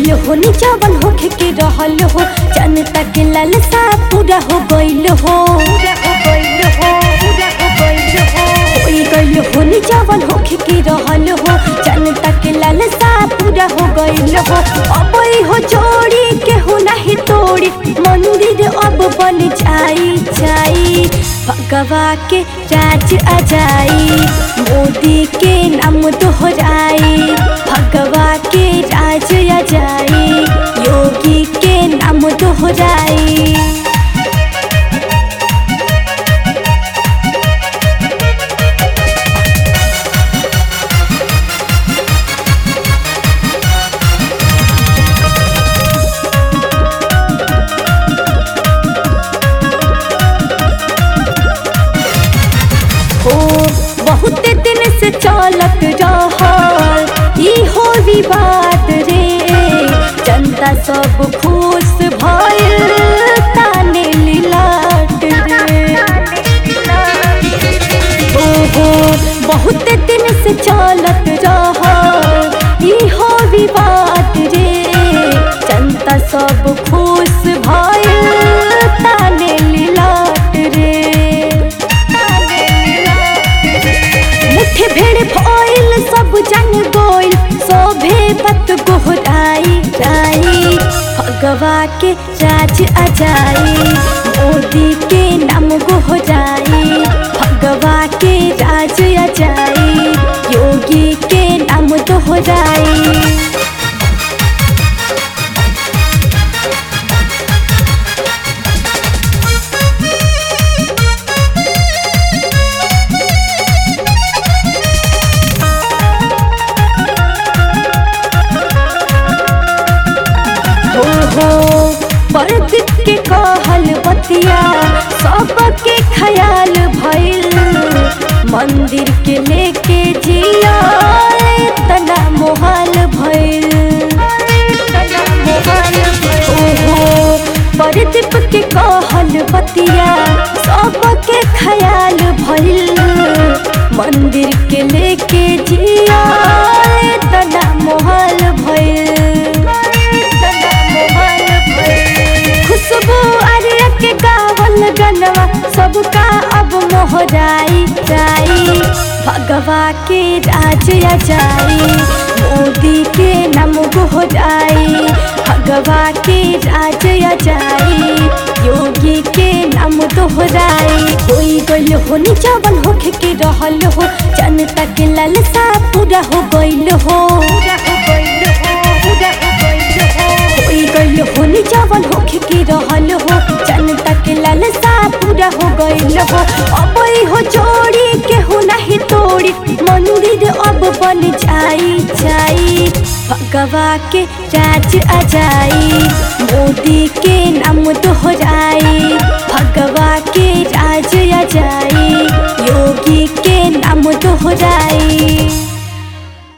गइल हो निचावन होखे के रहल हो जनता के लालसा पूरा हो गइल हो होई गइल हो निचावन होखे के रहल हो जनता के लालसा पूरा हो गइल हो अब हो जोड़ी के हो नहीं तोड़ी मंदिर अब बन जाई जाई भगवा के राज आ जाई मोदी के नाम दोहराई भगवा के राज आ जाई योगी के नाम दोहराई हो बहुत दिन से चलत रहल ई हो विवाद रे जनता सब खुश भइल ताने लिलाट रे ओहो बहुत दिन से चलत रहल ई हो विवाद रे जनता सब खुश भइल ताने लिलाट रे मुठे भेड़ भइल सब जन गोइल सोभे बत गोहराई राई भगवा के राज आ जाई मोदी के नाम गोहराई भगवा के राज आ जाई योगी के नाम दोहराई हो हो परदीप के कहल बतिया सबके ख्याल भइल मंदिर के लेके जिया तना मोहाल भइल ओहो परदीप के कहल बतिया सबके ख्याल भइल मंदिर के लेके जिया तना मोहाल भइल खुशबू आर्य के गावल गनवा सबका अब मोहराई जाई भगवा के राज आ जाई मोदी के नाम गोहराई भगवा के राज आ जाई योगी के नाम दोहराई होई गइल हो निचावन होखे के रहल हो जनता के लालसा पूरा हो गइल हो होई गइल हो निचावन होखे के रहल हो जनता के लालसा पूरा हो गइल हो अब हो जोड़ी के हो नहीं तोड़ी मंदिर अब बन जाई जाई भगवा के राज आ जाई मोदी के नाम दोहराई भगवा के राज आ जाई योगी के नाम दोहराई